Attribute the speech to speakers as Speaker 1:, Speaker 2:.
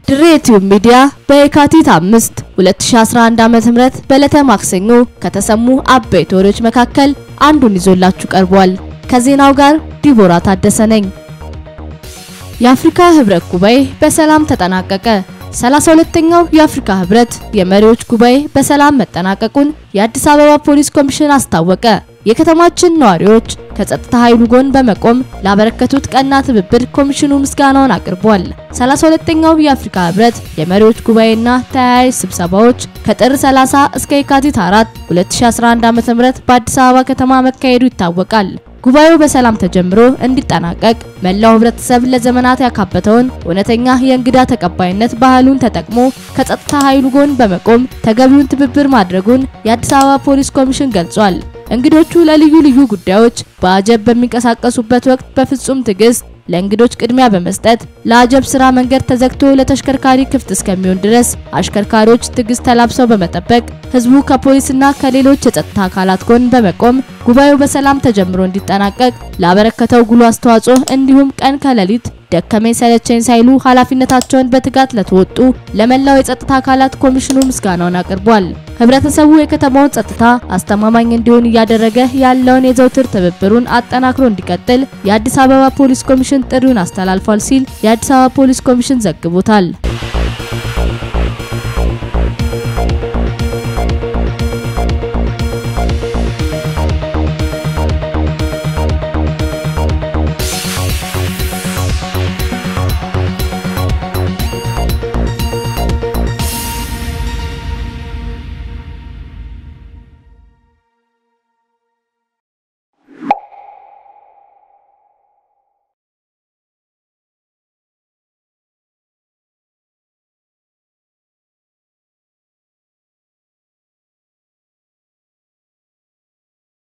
Speaker 1: ድሬ ቲዩብ ሚዲያ በየካቲት 5 2011 ዓ.ም በዕለተ ማክሰኞ ከተሰሙ አበይት ወሬዎች መካከል አንዱን ይዞላችሁ ቀርቧል። ከዜናው ጋር ዲቦራ ታደሰ ነኝ። የአፍሪካ ህብረት ጉባኤ በሰላም ተጠናቀቀ። 32ኛው የአፍሪካ ህብረት የመሪዎች ጉባኤ በሰላም መጠናቀቁን የአዲስ አበባ ፖሊስ ኮሚሽን አስታወቀ። የከተማችን ነዋሪዎች ከጸጥታ ኃይሉ ጎን በመቆም ላበረከቱት ቀና ትብብር ኮሚሽኑ ምስጋናውን አቅርቧል። 32ኛው የአፍሪካ ህብረት የመሪዎች ጉባኤና ተያያዥ ስብሰባዎች ከጥር 30 እስከ የካቲት 4 2011 ዓ.ም በአዲስ አበባ ከተማ መካሄዱ ይታወቃል። ጉባኤው በሰላም ተጀምሮ እንዲጠናቀቅ መላው ህብረተሰብ ለዘመናት ያካበተውን እውነተኛ የእንግዳ ተቀባይነት ባህሉን ተጠቅሞ ከጸጥታ ኃይሉ ጎን በመቆም ተገቢውን ትብብር ማድረጉን የአዲስ አበባ ፖሊስ ኮሚሽን ገልጿል። እንግዶቹ ለልዩ ልዩ ጉዳዮች በአጀብ በሚንቀሳቀሱበት ወቅት በፍጹም ትዕግስት ለእንግዶች ቅድሚያ በመስጠት ለአጀብ ስራ መንገድ ተዘግቶ ለተሽከርካሪ ክፍት እስከሚሆን ድረስ አሽከርካሪዎች ትዕግስት ተላብሰው በመጠበቅ ህዝቡ ከፖሊስና ከሌሎች የጸጥታ አካላት ጎን በመቆም ጉባኤው በሰላም ተጀምሮ እንዲጠናቀቅ ላበረከተው ጉልህ አስተዋጽኦ እንዲሁም ቀን ከሌሊት ደከመኝ ሰለቸኝ ሳይሉ ኃላፊነታቸውን በትጋት ለተወጡ ለመላው የጸጥታ አካላት ኮሚሽኑ ምስጋናውን አቅርቧል። ህብረተሰቡ የከተማውን ጸጥታ አስተማማኝ እንዲሆን እያደረገ ያለውን የዘውትር ትብብሩን አጠናክሮ እንዲቀጥል የአዲስ አበባ ፖሊስ ኮሚሽን ጥሪውን አስተላልፏል ሲል የአዲስ አበባ ፖሊስ ኮሚሽን ዘግቦታል።